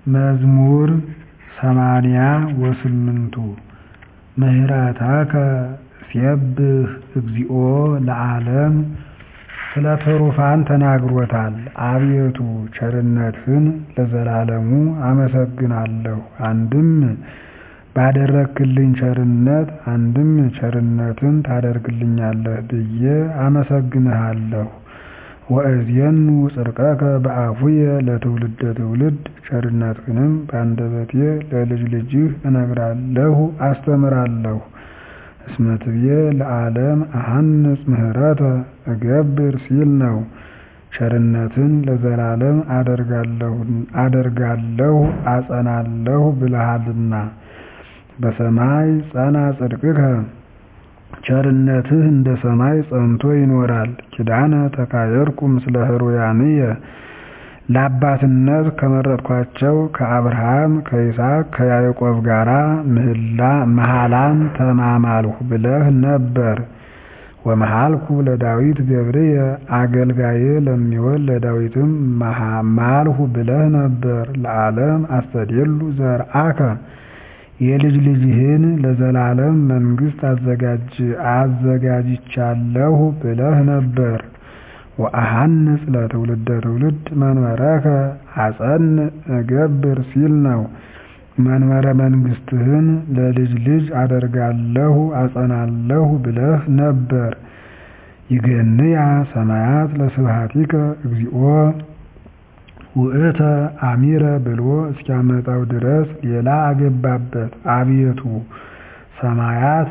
መዝሙር ሰማንያ ወስምንቱ ምህረተከ እሴብህ እግዚኦ ለዓለም ስለ ትሩፋን ተናግሮታል አቤቱ ቸርነትህን ለዘላለሙ አመሰግናለሁ አንድም ባደረግክልኝ ቸርነት አንድም ቸርነትን ታደርግልኛለህ ብዬ አመሰግንሃለሁ ወእዜኑ ጽድቀከ በአፉየ ለትውልደ ትውልድ ቸርነትህንም በአንደበቴ ለልጅ ልጅህ እነግራለሁ አስተምራለሁ እስመ ትቤ ለዓለም አሐንጽ ምህረተ እገብር ሲል ነው ቸርነትን ለዘላለም አደርጋለሁ አጸናለሁ ብለሃልና በሰማይ ጸና ጽድቅከ ቸርነትህ እንደ ሰማይ ጸንቶ ይኖራል ኪዳነ ተካየድኩ ምስለ ኅሩያንየ ለአባትነት ከመረጥኳቸው ከአብርሃም ከይስሐቅ ከያዕቆብ ጋራ መሐላን ተማማልሁ ብለህ ነበር ወመሐልኩ ለዳዊት ገብርየ አገልጋዬ ለሚሆን ለዳዊትም ማልሁ ብለህ ነበር ለዓለም አስተድሉ ዘርአከ የልጅ ልጅህን ለዘላለም መንግሥት አዘጋጅቻለሁ ብለህ ነበር ወአሐንጽ ለትውልደ ትውልድ መንበረከ አጸንዕ እገብር ሲል ነው መንበረ መንግሥትህን ለልጅ ልጅ አደርጋለሁ አጸናለሁ ብለህ ነበር ይገንያ ሰማያት ለስብሐቲከ እግዚኦ ውእተ አሚረ ብሎ እስኪያመጣው ድረስ ሌላ አገባበት አቤቱ ሰማያት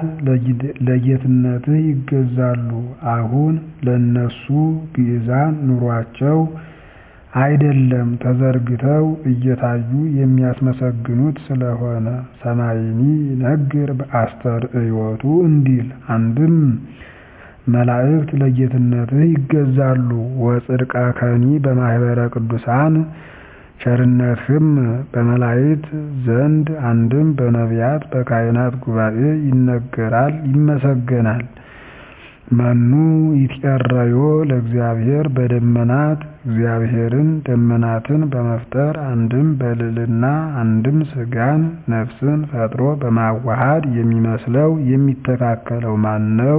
ለጌትነትህ ይገዛሉ አሁን ለእነሱ ግዕዛን ኑሯቸው አይደለም ተዘርግተው እየታዩ የሚያስመሰግኑት ስለሆነ ሰማይኒ ይነግር በአስተርእዮቱ እንዲል አንድም መላእክት ለጌትነትህ ይገዛሉ ወጽድቀከኒ በማኅበረ ቅዱሳን ቸርነትህም በመላእክት ዘንድ አንድም በነቢያት በካህናት ጉባኤ ይነገራል ይመሰገናል መኑ ይትቀረዮ ለእግዚአብሔር በደመናት እግዚአብሔርን ደመናትን በመፍጠር አንድም በልዕልና አንድም ሥጋን ነፍስን ፈጥሮ በማዋሃድ የሚመስለው የሚተካከለው ማን ነው?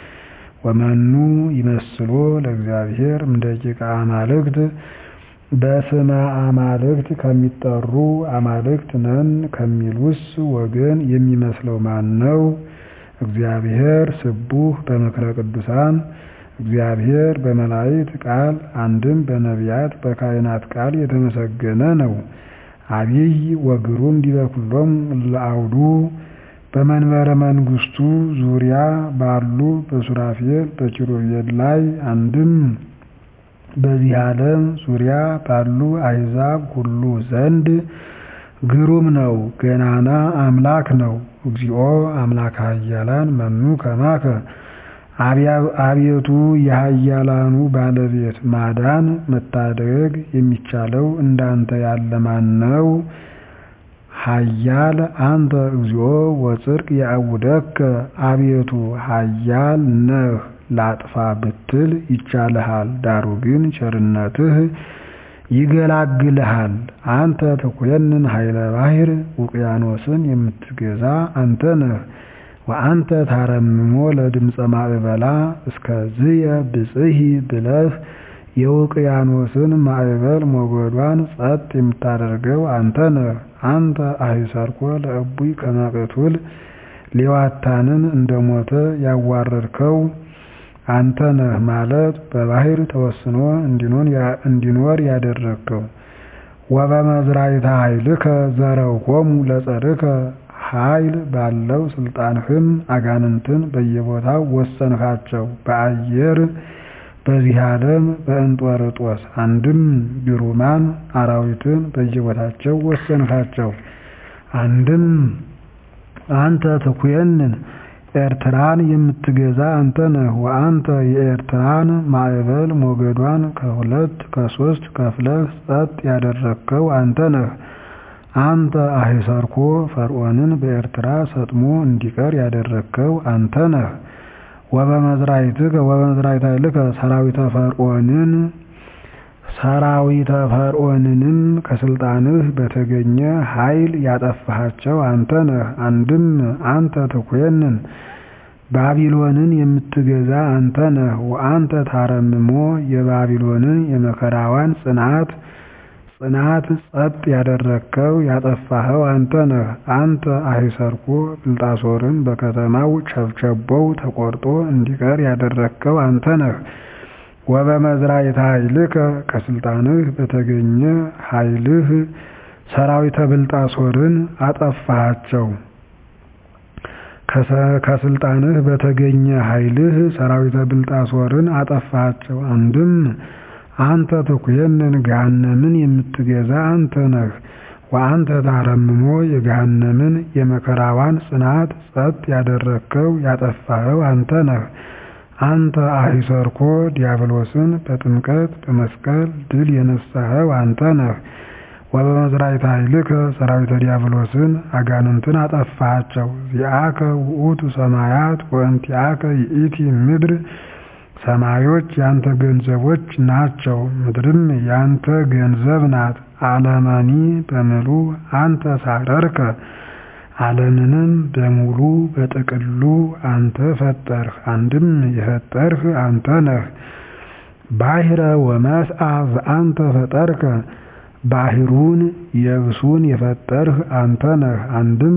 ወመኑ ይመስሎ ለእግዚአብሔር እምደቂቀ አማልክት በስመ አማልክት ከሚጠሩ አማልክት ነን ከሚሉስ ወገን የሚመስለው ማን ነው? እግዚአብሔር ስቡሕ በምክረ ቅዱሳን እግዚአብሔር በመላእክት ቃል አንድም በነቢያት በካህናት ቃል የተመሰገነ ነው። አቢይ ወግሩም ዲበ ኩሎሙ ለአውዱ በመንበረ መንግሥቱ ዙሪያ ባሉ በሱራፌል በኪሩቤል ላይ አንድም በዚህ ዓለም ዙሪያ ባሉ አሕዛብ ሁሉ ዘንድ ግሩም ነው፣ ገናና አምላክ ነው። እግዚኦ አምላከ ኃያላን መኑ ከማከ አቤቱ የኃያላኑ ባለቤት ማዳን መታደግ የሚቻለው እንዳንተ ያለ ማን ነው? ኃያል አንተ እግዚኦ ወጽድቅ ያዕውደከ አቤቱ ኃያል ነህ ላጥፋ ብትል ይቻልሃል፣ ዳሩ ግን ቸርነትህ ይገላግልሃል። አንተ ትኮንን ኃይለ ባሕር ውቅያኖስን የምትገዛ አንተ ነህ። ወአንተ ታረምሞ ለድምፀ ማዕበላ እስከዝየ ብጽሒ ብለህ የውቅያኖስን ማዕበል ሞገዷን ጸጥ የምታደርገው አንተ ነህ። አንተ አሂሰርኮ ለእቡይ ከመ ቅቱል ሌዋታንን እንደሞተ ያዋረድከው አንተ ነህ ማለት በባሕር ተወስኖ እንዲኖር ያደረግከው። ወበመዝራዕተ ኃይልከ ዘረውኮሙ ለጸርከ ኃይል ባለው ስልጣንህም አጋንንትን በየቦታው ወሰንካቸው። በአየር በዚህ ዓለም በእንጦርጦስ አንድም ግሩማን አራዊትን በየቦታቸው ወሰንካቸው። አንድም አንተ ትኩየንን ኤርትራን የምትገዛ አንተ ነህ። ወአንተ የኤርትራን ማዕበል ሞገዷን ከሁለት ከሶስት ከፍለህ ጸጥ ያደረግከው አንተ ነህ። አንተ አሂሰርኮ ፈርዖንን በኤርትራ ሰጥሞ እንዲቀር ያደረግከው አንተ ነህ። ወበመዝራዕትከ ወበመዝራዕተ ኃይልከ ሰራዊተ ፈርዖንን ሰራዊተ ፈርዖንንም ከስልጣንህ በተገኘ ኃይል ያጠፋሃቸው አንተ ነህ። አንድም አንተ ትኮንን ባቢሎንን የምትገዛ አንተ ነህ። ወአንተ ታረምሞ የባቢሎንን የመከራዋን ጽናት ጽናት ጸጥ ያደረግከው ያጠፋኸው አንተ ነህ። አንተ አሂሰርኮ ብልጣሶርን በከተማው ቸብቸቦው ተቆርጦ እንዲቀር ያደረግከው አንተ ነህ። ወበመዝራዕተ ኃይልከ ከስልጣንህ በተገኘ ኃይልህ ሰራዊተ ብልጣሶርን አጠፋሃቸው። ከስልጣንህ በተገኘ ኃይልህ ሰራዊተ ብልጣሶርን አጠፋሃቸው። አንድም አንተ ትኩየንን ገሃነምን የምትገዛ አንተ ነህ። ወአንተ ታረምሞ የገሃነምን የመከራዋን ጽናት ጸጥ ያደረግከው ያጠፋኸው አንተ ነህ። አንተ አሂሰርኮ ዲያብሎስን በጥምቀት በመስቀል ድል የነሳኸው አንተ ነህ። ወበመዝራዕተ ኃይልከ ሰራዊተ ዲያብሎስን አጋንንትን አጠፋሃቸው። ዚአከ ውእቱ ሰማያት ወእንቲአከ ይእቲ ምድር ሰማዮች ያንተ ገንዘቦች ናቸው፣ ምድርም ያንተ ገንዘብ ናት። ዓለመኒ በምሉ አንተ ሳረርከ ዓለምንም በሙሉ በጥቅሉ አንተ ፈጠርህ። አንድም የፈጠርህ አንተ ነህ። ባሕረ ወመስአ ዘአንተ ፈጠርከ ባሕሩን የብሱን የፈጠርህ አንተ ነህ። አንድም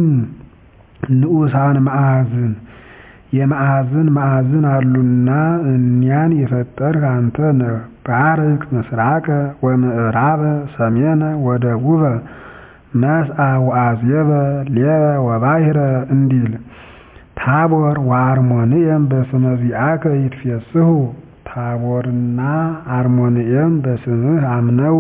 ንዑሳን መዓዝን የመዓዝን መዓዝን አሉና እኒያን የፈጠርህ አንተ ነህ። ባርክ ምስራቀ ወምዕራበ ሰሜነ ወደቡበ መስአ ወአዝየበ ሌበ ወባሕረ እንዲል ታቦር ወአርሞንኤም በስመ ዚአከ ይትፌስሑ ታቦርና አርሞንኤም በስምህ አምነው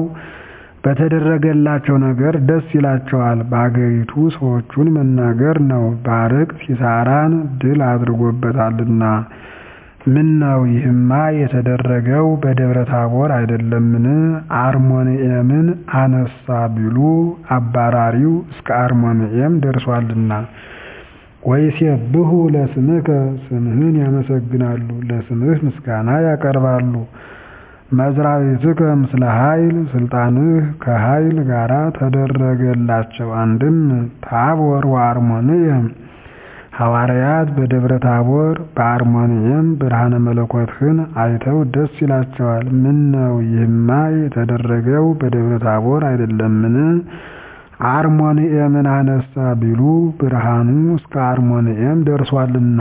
በተደረገላቸው ነገር ደስ ይላቸዋል። በአገሪቱ ሰዎቹን መናገር ነው። ባርቅ ሲሳራን ድል አድርጎበታልና። ምን ነው ይህማ የተደረገው በደብረ ታቦር አይደለምን? አርሞንኤምን አነሳ ቢሉ አባራሪው እስከ አርሞንኤም ደርሷልና። ወይሴብሑ ለስምከ ስምህን ያመሰግናሉ፣ ለስምህ ምስጋና ያቀርባሉ። መዝራዕትከ ምስለ ኃይል ስልጣንህ ከኃይል ጋራ ተደረገላቸው። አንድም ታቦር ወአርሞንኤም ሐዋርያት በደብረ ታቦር በአርሞንኤም ብርሃነ መለኮትህን አይተው ደስ ይላቸዋል። ምን ነው ይህማ የተደረገው በደብረ ታቦር አይደለምን? አርሞንኤምን አነሳ ቢሉ ብርሃኑ እስከ አርሞንኤም ደርሷልና።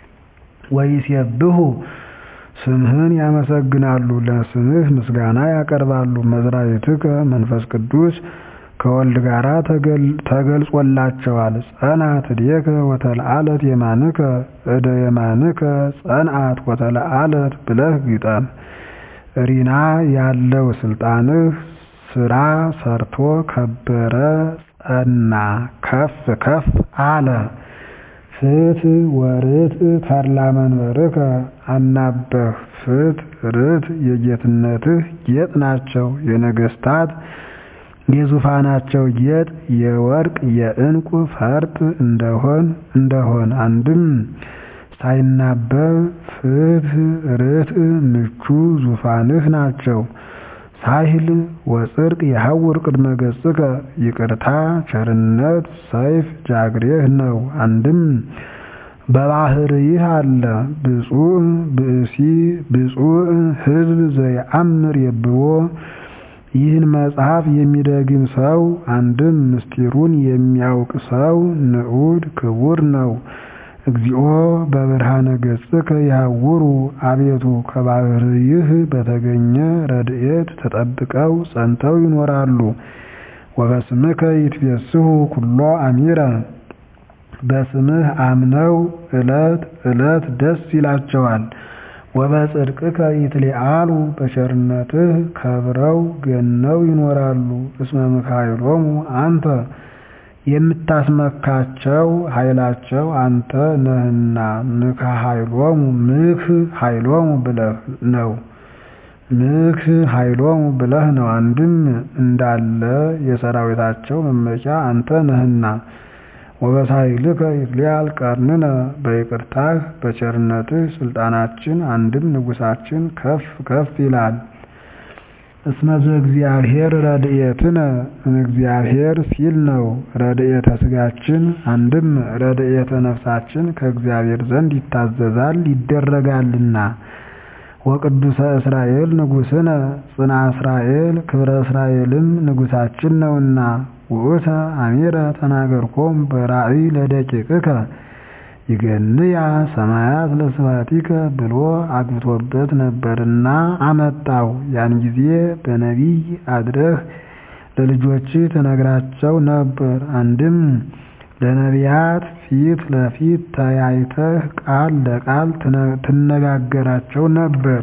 ወይሴብሑ ስምህን ያመሰግናሉ፣ ለስምህ ምስጋና ያቀርባሉ። መዝራዕትከ መንፈስ ቅዱስ ከወልድ ጋራ ተገልጾላቸዋል። ጸንዐት እዴከ ወተለዓለት የማንከ እደ የማንከ ጸንዐት ወተለዓለት ብለህ ግጠም። ሪና ያለው ስልጣንህ ስራ ሰርቶ ከበረ ጸና ከፍ ከፍ አለ። ፍትሕ ወርትዕ ተድላ መንበርከ አናበህ ፍትሕ ርትዕ የጌትነትህ ጌጥ ናቸው። የነገሥታት የዙፋናቸው ጌጥ የወርቅ የዕንቁ ፈርጥ እንደሆን እንደሆን አንድም ሳይናበብ ፍትሕ ርትዕ ምቹ ዙፋንህ ናቸው። ሳህል ወጽድቅ የሐውር ቅድመ ገጽከ ይቅርታ ቸርነት ሰይፍ ጃግሬህ ነው። አንድም በባሕርይህ አለ ብፁዕ ብእሲ ብፁዕ ሕዝብ ዘየአምር የብቦ ይህን መጽሐፍ የሚደግም ሰው አንድም ምስጢሩን የሚያውቅ ሰው ንዑድ ክቡር ነው። እግዚኦ በብርሃነ ገጽከ ይሐውሩ አቤቱ ከባሕርይህ በተገኘ ረድኤት ተጠብቀው ጸንተው ይኖራሉ። ወበስምከ ይትፌስሑ ኩሎ አሚረ በስምህ አምነው ዕለት ዕለት ደስ ይላቸዋል። ወበጽድቅከ ይትሊዓሉ በቸርነትህ ከብረው ገነው ይኖራሉ። እስመ ምክኃይሎሙ አንተ የምታስመካቸው ኃይላቸው አንተ ነህና ምክሐ ኃይሎሙ ምክ ኃይሎሙ ብለህ ነው ምክ ኃይሎሙ ብለህ ነው። አንድም እንዳለ የሰራዊታቸው መመኪያ አንተ ነህና ወበሳይልከ ይትሊዓል ቀርንነ በይቅርታህ በቸርነትህ ስልጣናችን አንድም ንጉሳችን ከፍ ከፍ ይላል። እስመ ዘእግዚአብሔር ረድኤትነ እምእግዚአብሔር ሲል ነው። ረድኤተ ሥጋችን አንድም ረድኤተ ነፍሳችን ከእግዚአብሔር ዘንድ ይታዘዛል ይደረጋልና። ወቅዱሰ እስራኤል ንጉሥነ ጽና እስራኤል ክብረ እስራኤልም ንጉሣችን ነውና። ውእተ አሚረ ተናገርኮም በራእይ ለደቂቅከ ይገንያ ሰማያት ለስብሐቲከ ብሎ አግብቶበት ነበርና አመጣው። ያን ጊዜ በነቢይ አድረህ ለልጆችህ ትነግራቸው ነበር። አንድም ለነቢያት ፊት ለፊት ተያይተህ ቃል ለቃል ትነጋገራቸው ነበር።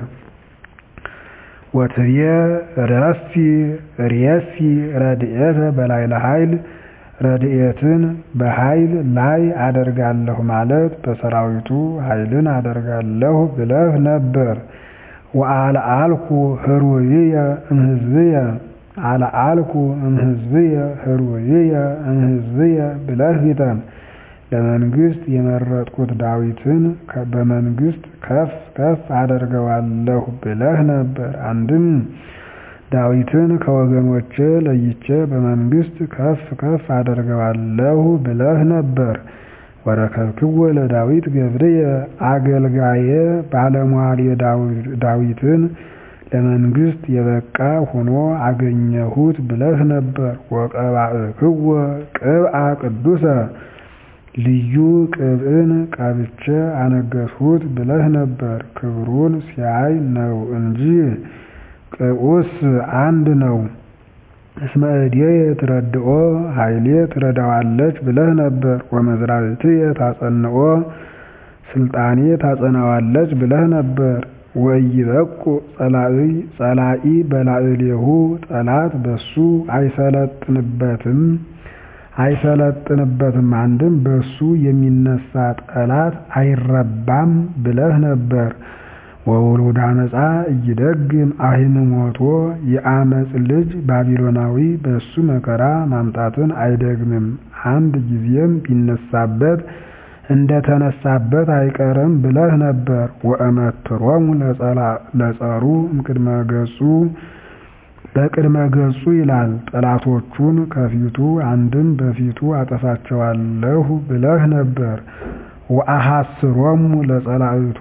ወትቤ ረሲ ርእሲ ረድኤተ በላዕለ ኃይል ረድኤትን በኃይል ላይ አደርጋለሁ ማለት በሰራዊቱ ኃይልን አደርጋለሁ ብለህ ነበር። ወአልዓልኩ ኅሩይየ እምሕዝብየ አልዓልኩ እምሕዝብየ ኅሩይየ እምሕዝብየ ብለህ ግጠም። ለመንግሥት የመረጥኩት ዳዊትን በመንግሥት ከፍ ከፍ አደርገዋለሁ ብለህ ነበር። አንድም ዳዊትን ከወገኖቼ ለይቼ በመንግሥት ከፍ ከፍ አደርገዋለሁ ብለህ ነበር። ወረከብክዎ ለዳዊት ገብርየ አገልጋዬ ባለሟል ዳዊትን ለመንግሥት የበቃ ሆኖ አገኘሁት ብለህ ነበር። ወቀባእክዎ ቅብአ ቅዱሰ ልዩ ቅብዕን ቀብቼ አነገሥሁት ብለህ ነበር። ክብሩን ሲያይ ነው እንጂ ቅብዑስ አንድ ነው። እስመ እዴየ ትረድኦ ኃይሌ ትረዳዋለች ብለህ ነበር። ወመዝራዕትየ ታጸንኦ ስልጣኔ ታጸናዋለች ብለህ ነበር። ወኢይበቁ ጸላኢ በላዕሌሁ ጠላት በሱ አይሰለጥንበትም አይሰለጥንበትም አንድም በሱ የሚነሳ ጠላት አይረባም ብለህ ነበር። ወውሉደ አመፃ እይደግም አሂንሞቶ የአመፅ ልጅ ባቢሎናዊ በሱ መከራ ማምጣትን አይደግምም። አንድ ጊዜም ቢነሳበት እንደተነሳበት አይቀርም ብለህ ነበር። ወእመትሮሙ ለጸሩ እምቅድመ ገጹ በቅድመ ገጹ ይላል። ጠላቶቹን ከፊቱ አንድም በፊቱ አጠፋቸዋለሁ ብለህ ነበር። ወአሐስሮሙ ለጸላእቱ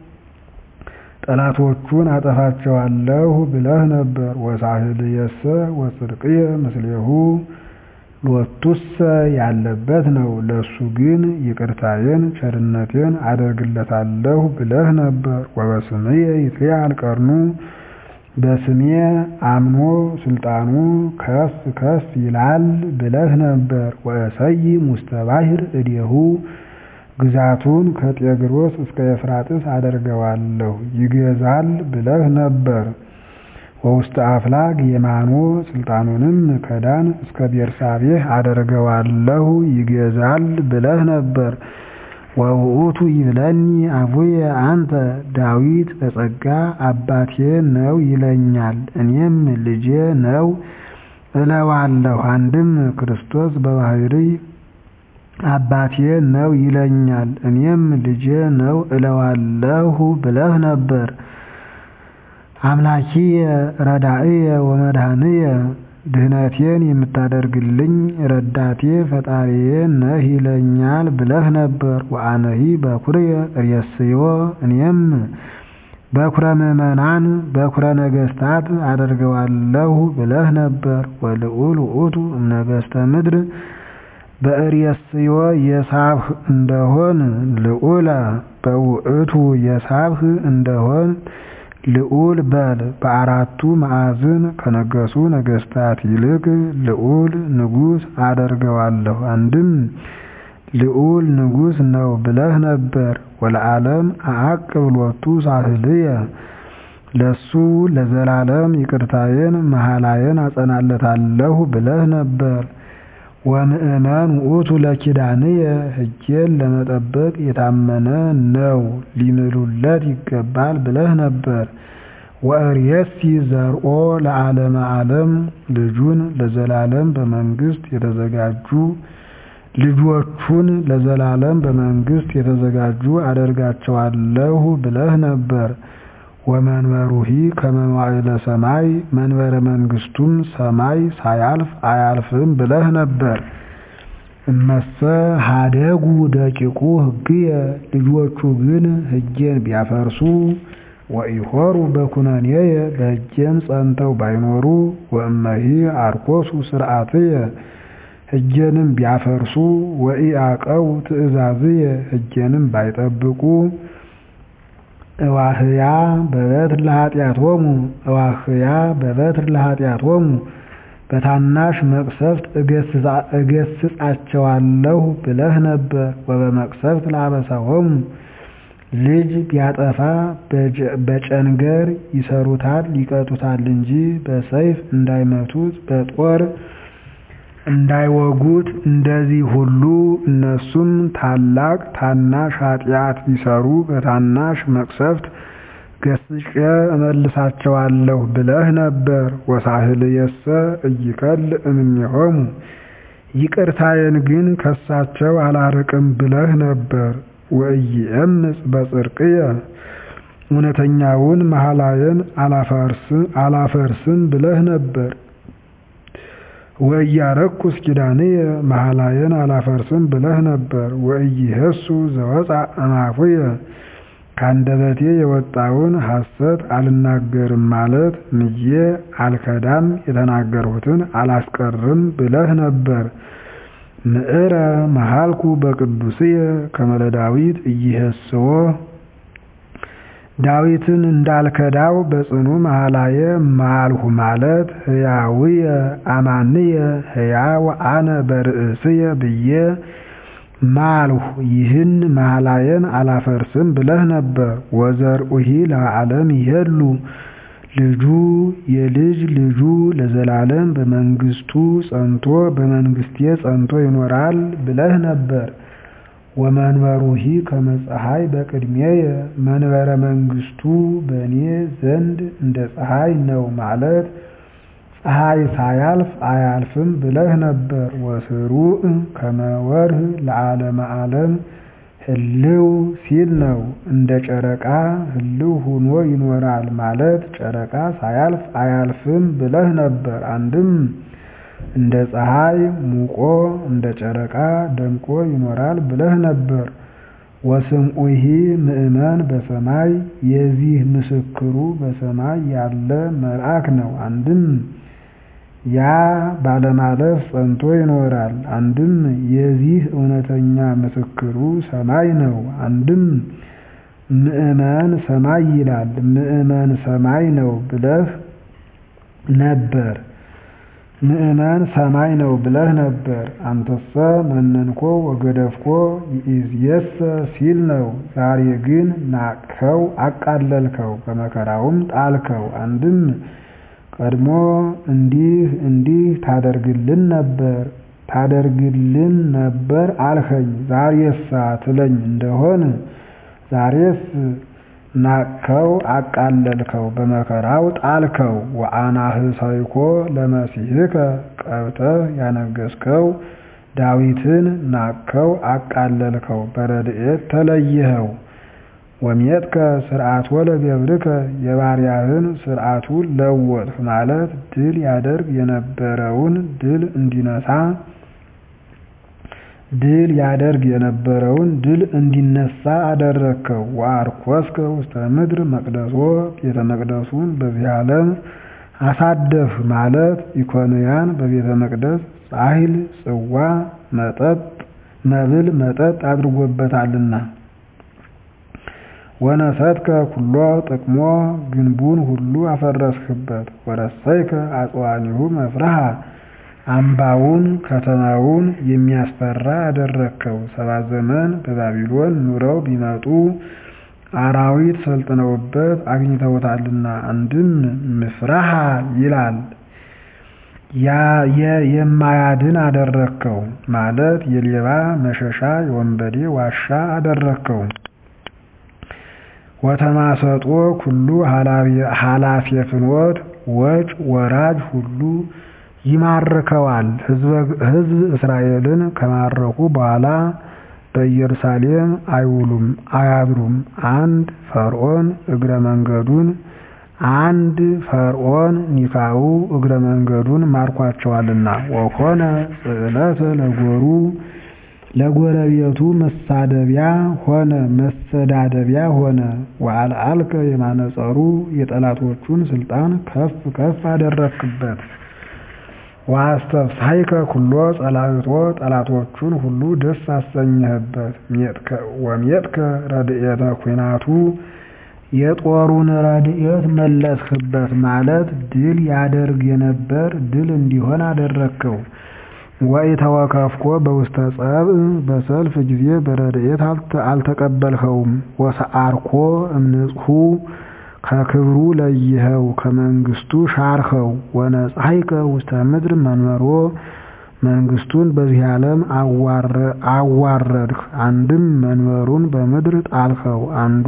ጠላቶቹን አጠፋቸዋለሁ ብለህ ነበር። ወሳህልየሰ ወጽድቅየ ምስሌሁ ሎቱሰ ያለበት ነው። ለሱ ግን ይቅርታዬን ቸርነቴን አደርግለታለሁ ብለህ ነበር። ወበስምየ ይትለዓል ቀርኑ በስሜ አምኖ ስልጣኑ ከፍ ከፍ ይላል ብለህ ነበር። ወእሰይ ውስተ ባሕር እዴሁ ግዛቱን ከጤግሮስ እስከ ኤፍራጥስ አደርገዋለሁ ይገዛል ብለህ ነበር። ወውስተ አፍላግ የማኖ ስልጣኑንም ከዳን እስከ ቤርሳቤህ አደርገዋለሁ ይገዛል ብለህ ነበር። ወውእቱ ይብለኒ አቡየ አንተ ዳዊት በጸጋ አባቴ ነው ይለኛል፣ እኔም ልጄ ነው እለዋለሁ። አንድም ክርስቶስ በባሕርይ አባቴ ነው ይለኛል፣ እኔም ልጄ ነው እለዋለሁ ብለህ ነበር። አምላኪየ ረዳእየ ወመድኃኒየ ድህነቴን የምታደርግልኝ ረዳቴ ፈጣሪዬ ነህ ይለኛል ብለህ ነበር። ወአነሂ በኩርየ ርእስዮ እኔም በኩረ ምእመናን በኩረ ነገሥታት አደርገዋለሁ ብለህ ነበር። ወልዑል ውእቱ እምነገሥተ ምድር በእሬስዮ የሳብህ እንደሆን ልዑለ በውእቱ የሳብህ እንደሆን ልዑል በል። በአራቱ ማዕዝን ከነገሱ ነገሥታት ይልቅ ልዑል ንጉሥ አደርገዋለሁ። አንድም ልዑል ንጉሥ ነው ብለህ ነበር። ወለዓለም አዕቅብ ሎቱ ሳህልየ ለሱ ለዘላለም ይቅርታዬን መሐላዬን አጸናለታለሁ ብለህ ነበር። ወምእመን ውእቱ ለኪዳንየ ሕጌን ለመጠበቅ የታመነ ነው ሊምሉለት ይገባል ብለህ ነበር። ወእሬሲ ዘርኦ ለዓለመ ዓለም ልጁን ለዘላለም በመንግሥት የተዘጋጁ ልጆቹን ለዘላለም በመንግሥት የተዘጋጁ አደርጋቸዋለሁ ብለህ ነበር። ወመንበሩሂ ከመ መዋዕለ ሰማይ መንበረ መንግስቱም ሰማይ ሳያልፍ አያልፍም ብለህ ነበር። እመሰ ሀደጉ ደቂቁ ሕግየ ልጆቹ ግን ሕጌን ቢያፈርሱ ወኢሖሩ በኩነኔየ በሕጌም ጸንተው ባይኖሩ ወእመሂ አርኮሱ ስርዓትየ ሕጌንም ቢያፈርሱ ወኢአቀው ትእዛዝየ ሕጌንም ባይጠብቁ እዋህያ በበትር ለኃጢአቶሙ እዋህያ በበትር ለኃጢአቶሙ በታናሽ መቅሰፍት እገስጻቸዋለሁ ብለህ ነበር። ወበመቅሰፍት ለአበሳሆሙ ልጅ ቢያጠፋ በጨንገር ይሰሩታል ይቀጡታል እንጂ በሰይፍ እንዳይመቱት በጦር እንዳይወጉት እንደዚህ ሁሉ እነሱም ታላቅ ታናሽ ኃጢአት ቢሰሩ በታናሽ መቅሰፍት ገስጬ እመልሳቸዋለሁ ብለህ ነበር። ወሳህልየሰ ኢይከል እምኔሆሙ ይቅርታዬን ግን ከሳቸው አላርቅም ብለህ ነበር። ወኢየምጽ በጽድቅየ እውነተኛውን መሐላዬን አላፈርስም ብለህ ነበር። ወኢያረኩስ ኪዳንየ መሐላዬን አላፈርስም ብለህ ነበር። ወኢይሄሱ ዘወፃ እምአፉየ ከአንደበቴ የወጣውን ሐሰት አልናገርም ማለት ምዬ አልከዳም የተናገርሁትን አላስቀርም ብለህ ነበር። ምዕረ መሃልኩ በቅዱስየ ከመ ለዳዊት ኢይሄስዎ ዳዊትን እንዳልከዳው በጽኑ መሐላየ ማልሁ ማለት ሕያውየ አማንየ ሕያው አነ በርእስየ ብዬ ማልሁ ይህን መሐላየን አላፈርስም ብለህ ነበር። ወዘርኡሂ ለዓለም ይሄሉ ልጁ የልጅ ልጁ ለዘላለም በመንግስቱ ጸንቶ በመንግስቴ ጸንቶ ይኖራል ብለህ ነበር። ወመንበሩሂ ከመ ፀሐይ በቅድሜየ መንበረ መንግስቱ በእኔ ዘንድ እንደ ፀሐይ ነው ማለት ፀሐይ ሳያልፍ አያልፍም ብለህ ነበር። ወስሩዕ ከመ ወርህ ለዓለመ ዓለም ህልው ሲል ነው። እንደ ጨረቃ ህልው ሆኖ ይኖራል ማለት ጨረቃ ሳያልፍ አያልፍም ብለህ ነበር። አንድም እንደ ፀሐይ ሙቆ እንደ ጨረቃ ደምቆ ይኖራል ብለህ ነበር። ወስምዑሂ ምእመን በሰማይ የዚህ ምስክሩ በሰማይ ያለ መልአክ ነው። አንድም ያ ባለማለፍ ጸንቶ ይኖራል። አንድም የዚህ እውነተኛ ምስክሩ ሰማይ ነው። አንድም ምእመን ሰማይ ይላል። ምእመን ሰማይ ነው ብለህ ነበር። ምእመን ሰማይ ነው ብለህ ነበር። አንተሰ መነንኮ ወገደፍኮ ይእዜሰ ሲል ነው። ዛሬ ግን ናቅኸው፣ አቃለልከው፣ በመከራውም ጣልከው። አንድም ቀድሞ እንዲህ እንዲህ ታደርግልን ነበር ታደርግልን ነበር አልኸኝ። ዛሬሳ ትለኝ እንደሆን ዛሬስ ናቅኸው፣ አቃለልከው፣ በመከራው ጣልከው። ወአናህሰይኮ ለመሲሕከ ቀብተህ ያነገሥከው ዳዊትን ናቅኸው፣ አቃለልከው፣ በረድኤት ተለይኸው። ወሜትከ ስርዓቶ ለገብርከ የባሪያህን ስርዓቱን ለወጥህ ማለት ድል ያደርግ የነበረውን ድል እንዲነሳ ድል ያደርግ የነበረውን ድል እንዲነሳ አደረግከው። ወአርኮስከ ውስተ ምድር መቅደሶ ቤተ መቅደሱን በዚህ ዓለም አሳደፍ ማለት ኢኮንያን በቤተ መቅደስ ጻሕል ጽዋ መጠጥ መብል መጠጥ አድርጎበታልና። ወነሰትከ ኩሎ ጥቅሞ ግንቡን ሁሉ አፈረስክበት። ወረሰይከ አጽዋኒሁ መፍርሃ አምባውን ከተማውን የሚያስፈራ አደረግከው። ሰባት ዘመን በባቢሎን ኑረው ቢመጡ አራዊት ሰልጥነውበት አግኝተውታልና። አንድም ምፍራሃ ይላል የማያድን አደረግከው ማለት የሌባ መሸሻ የወንበዴ ዋሻ አደረግከው። ወተማሰጦ ኩሉ ኃላፊ ፍኖት ወጭ ወራጅ ሁሉ ይማርከዋል። ሕዝብ እስራኤልን ከማረኩ በኋላ በኢየሩሳሌም አይውሉም አያድሩም። አንድ ፈርዖን እግረ መንገዱን አንድ ፈርዖን ኒካዑ እግረ መንገዱን ማርኳቸዋልና ወኮነ ጽዕለተ ለጎሩ ለጎረቤቱ መሳደቢያ ሆነ መሰዳደቢያ ሆነ። ወአልዓልከ የማነጸሩ የጠላቶቹን ስልጣን ከፍ ከፍ አደረክበት። ወአስተፍስሐይከ ኩሎ ጸላእቶ ጠላቶቹን ሁሉ ደስ አሰኘህበት። ወሜጥከ ረድኤተ ኩናቱ የጦሩን ረድኤት መለስህበት ማለት ድል ያደርግ የነበር ድል እንዲሆን አደረግከው። ወኢተወከፍኮ በውስተ ጸብእ በሰልፍ ጊዜ በረድኤት አልተቀበልኸውም። ወሰአርኮ እምንጽሑ ከክብሩ ለይኸው ከመንግስቱ ሻርኸው። ወነጽሐይከ ውስተ ምድር መንበሮ መንግስቱን በዚህ ዓለም አዋረድህ። አንድም መንበሩን በምድር ጣልኸው። አንዱ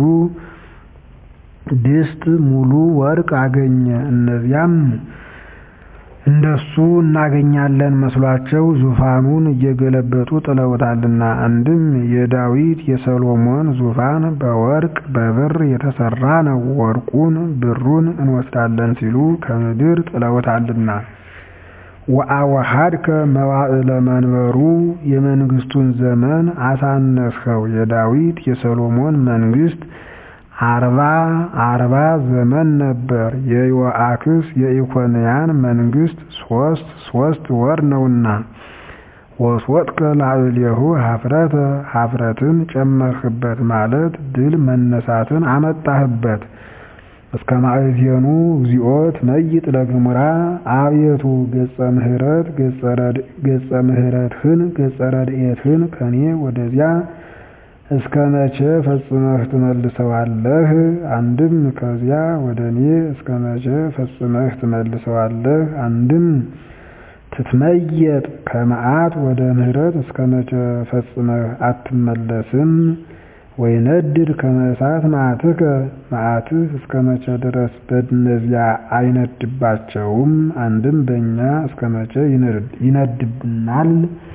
ድስት ሙሉ ወርቅ አገኘ። እነዚያም እንደሱ እናገኛለን መስሏቸው ዙፋኑን እየገለበጡ ጥለውታልና። አንድም የዳዊት የሰሎሞን ዙፋን በወርቅ በብር የተሰራ ነው፣ ወርቁን ብሩን እንወስዳለን ሲሉ ከምድር ጥለውታልና። ወአወሃድከ መዋዕለ መንበሩ የመንግስቱን ዘመን አሳነስኸው። የዳዊት የሰሎሞን መንግስት አርባ አርባ ዘመን ነበር። የዮአክስ የኢኮንያን መንግስት ሶስት ሶስት ወር ነውና። ወስወጥከ ላዕሌሁ ሀፍረተ ሀፍረትን ጨመርህበት ማለት ድል መነሳትን አመጣህበት። እስከ ማእዜኑ እግዚኦ ትመይጥ ለግሙራ አቤቱ ገጸ ምሕረት ገጸ ምሕረትህን ገጸ ረድኤትህን ከኔ ወደዚያ እስከ መቼ ፈጽመህ ትመልሰዋለህ? አንድም ከዚያ ወደ እኔ እስከ መቼ ፈጽመህ ትመልሰዋለህ? አንድም ትትመየጥ ከመዓት ወደ ምሕረት እስከ መቼ ፈጽመህ አትመለስም? ወይነድድ ከመ እሳት መዓትከ መዓትህ እስከ መቼ ድረስ በእነዚያ አይነድባቸውም? አንድም በእኛ እስከ መቼ ይነድብናል?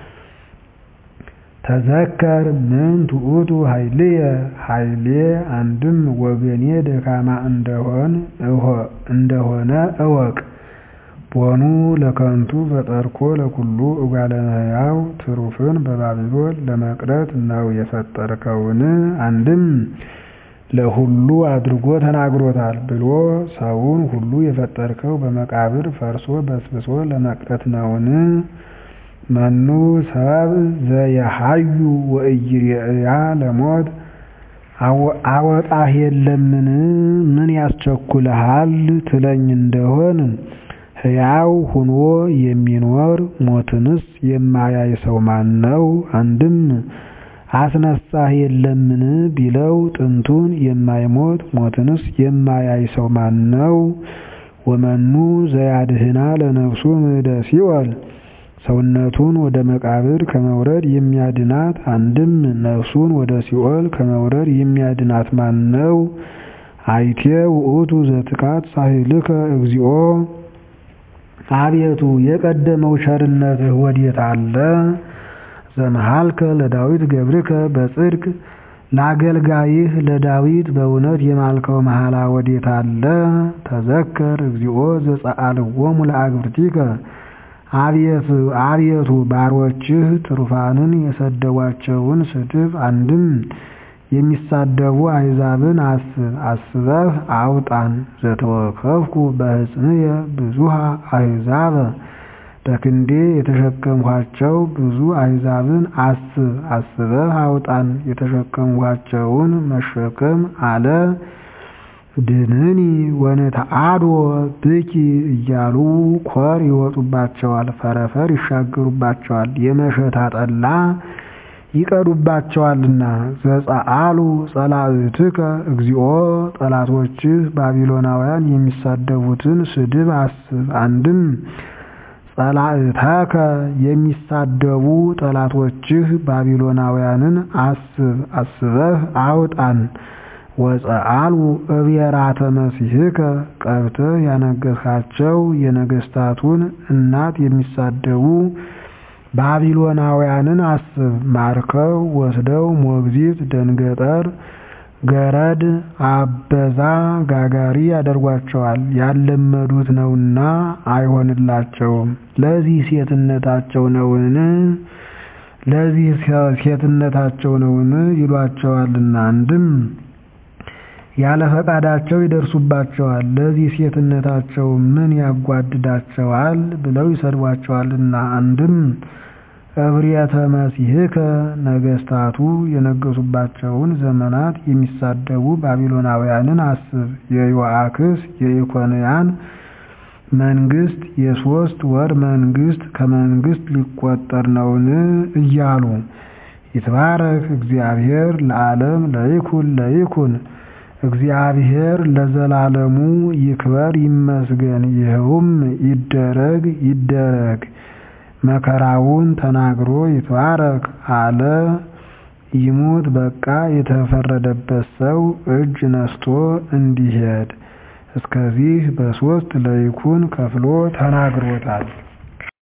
ተዘከር ምን ትዑቱ ኃይልየ ኃይሌ አንድም ወገኔ ደካማ እንደሆነ እወቅ። ቦኑ ለከንቱ ፈጠርኮ ለኩሉ እጓለ እመሕያው ትሩፍን በባቢሎን ለመቅረት ነው የፈጠርከውን? አንድም ለሁሉ አድርጎ ተናግሮታል ብሎ ሰውን ሁሉ የፈጠርከው በመቃብር ፈርሶ በስብሶ ለመቅረት ነውን? መኑ ሰብ ዘየሐዩ ወኢይሬእያ ለሞት አወጣህ የለምን? ምን ያስቸኩልሃል ትለኝ እንደሆን ሕያው ሁኖ የሚኖር ሞትንስ የማያይ ሰው ማን ነው? አንድም አስነሳህ የለምን ቢለው ጥንቱን የማይሞት ሞትንስ የማያይ ሰው ማን ነው? ወመኑ ዘያድህና ለነፍሱ ምዕደ ሲኦል ሰውነቱን ወደ መቃብር ከመውረድ የሚያድናት አንድም ነፍሱን ወደ ሲኦል ከመውረድ የሚያድናት ማን ነው? አይቴ ውእቱ ዘትካት ሳህልከ እግዚኦ አቤቱ የቀደመው ቸርነትህ ወዴት አለ? ዘመሃልከ ለዳዊት ገብርከ በጽድቅ ለአገልጋይህ ለዳዊት በእውነት የማልከው መሐላ ወዴት አለ? ተዘከር እግዚኦ ዘጸአልዎሙ ለአግብርቲከ አቤቱ ባሮችህ ትሩፋንን የሰደቧቸውን ስድብ አንድም የሚሳደቡ አሕዛብን አስብ አስበህ አውጣን። ዘተወከፍኩ በሕፅንየ ብዙሃ አሕዛበ በክንዴ የተሸከምኋቸው ብዙ አሕዛብን አስብ አስበህ አውጣን። የተሸከምኋቸውን መሸከም አለ ድንኒ ወነተአድዎ ብኪ እያሉ ኮር ይወጡባቸዋል፣ ፈረፈር ይሻገሩባቸዋል፣ የመሸታ ጠላ ይቀዱባቸዋልና። ዘጸአሉ ጸላእትከ እግዚኦ ጠላቶችህ ባቢሎናውያን የሚሳደቡትን ስድብ አስብ። አንድም ጸላእተከ የሚሳደቡ ጠላቶችህ ባቢሎናውያንን አስብ አስበህ አውጣን። ወጸአሉ እብየራተ መሲሕከ ቀብተህ ያነገሥካቸው የነገሥታቱን እናት የሚሳደቡ ባቢሎናውያንን አስብ። ማርከው ወስደው ሞግዚት፣ ደንገጠር፣ ገረድ፣ አበዛ፣ ጋጋሪ ያደርጓቸዋል። ያልለመዱት ነውና አይሆንላቸውም። ለዚህ ሴትነታቸው ነውን ለዚህ ሴትነታቸው ነውን ይሏቸዋልና። አንድም ያለ ፈቃዳቸው ይደርሱባቸዋል። ለዚህ ሴትነታቸው ምን ያጓድዳቸዋል ብለው ይሰድቧቸዋልና። አንድም እብርየተ መሲሕከ ነገሥታቱ የነገሱባቸውን ዘመናት የሚሳደቡ ባቢሎናውያንን አስብ። የዮአክስ የኢኮንያን መንግስት የሶስት ወር መንግስት ከመንግስት ሊቆጠር ነውን እያሉ ይትባረክ እግዚአብሔር ለዓለም ለይኩን ለይኩን እግዚአብሔር ለዘላለሙ ይክበር ይመስገን። ይኸውም ይደረግ ይደረግ መከራውን ተናግሮ ይትባረክ አለ። ይሙት በቃ የተፈረደበት ሰው እጅ ነስቶ እንዲሄድ እስከዚህ በሶስት ለይኩን ከፍሎ ተናግሮታል።